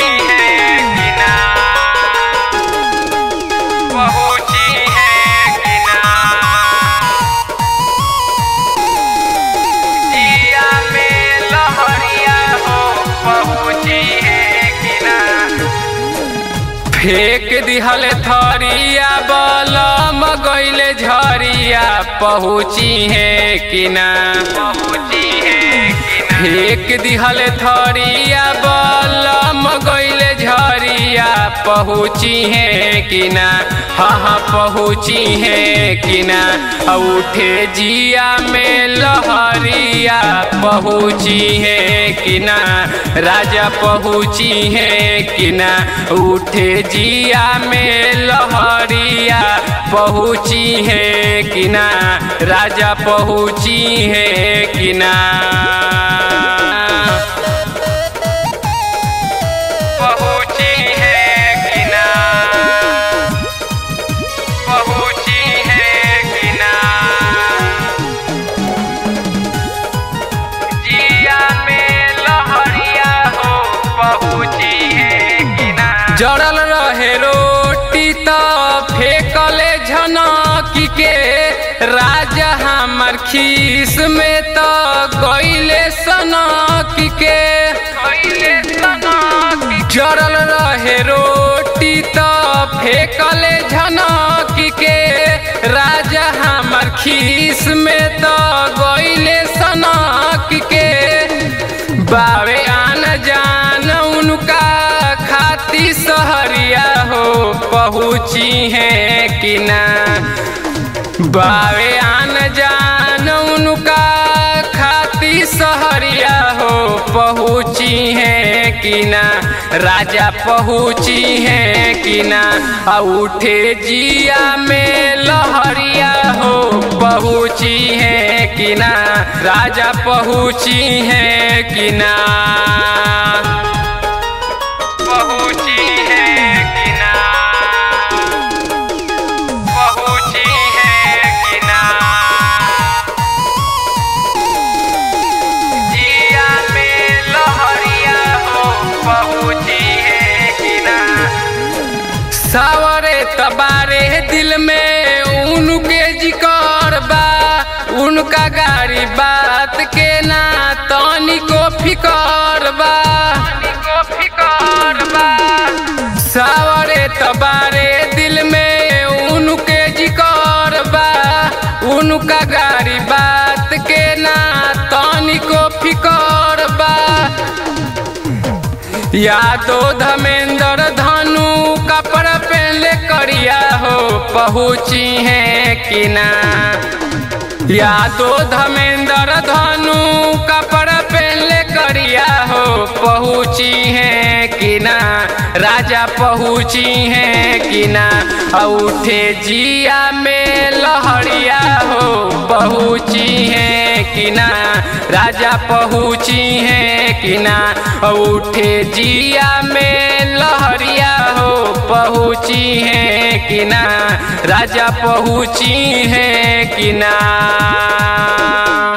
है कि ना पहुँची है कि ना जिया में लहरिया हो पहुँची है कि ना फेंक दिहल थरिया बलम गईले झरिया पहुँची है कि ना पहुँची है कि ना फेंक दिहल थरिया बलम गईले झरिया पहुँची है कि ना हाँ हाँ पहुँची है कि ना आ उठे जिया में लहरिया पहुँची है कि ना राजा पहुँची है कि ना उठे जिया में लहरिया पहुँची है कि ना राजा पहुँची है कि ना पहुँची है कि ना पहुँची है कि ना जिया में लहरिया हो पहुँची है कि ना जड़ल रहे रोटी तो फेंकले झनकी के राजा हमर खीस में तो गईले सनकी के गईले सनकी जड़ल रहे रोटी तो फेंकले झनकी के राजा हमर खीस में तो गईले सनकी के बावे आन जान उनका खाती सहरिया हो पहुँची है कि ना बावे आन जान उनका खाती सहरिया हो पहुँची है कि ना राजा पहुँची है कि ना आ उठे जिया में लहरिया हो पहुँची है कि ना राजा पहुँची है कि ना पहुँची है कि ना पहुँची है कि ना जिया में लहरिया हो पहुँची है कि ना सावरे तबारे दिल में उनके जिकर बा उनका गाड़ी बात के ना तनी को फिकर बा को फिकर बा सावरे तबारे दिल में उनके जिकर बा उनका गाड़ी बात के ना तनी को फिकर बा यादो धमेंद्र धनु कपड़ा पहनले करिया हो पहुँची है कि ना यादो धमेंद्र धनु कपड़ा पहनले करिया हो पहुँची है कि ना राजा पहुँची है कि ना आ उठे जिया में लहरिया हो पहुँची है कि ना राजा पहुँची है कि ना आ उठे जिया में लहरिया हो पहुँची है कि ना राजा पहुँची है कि ना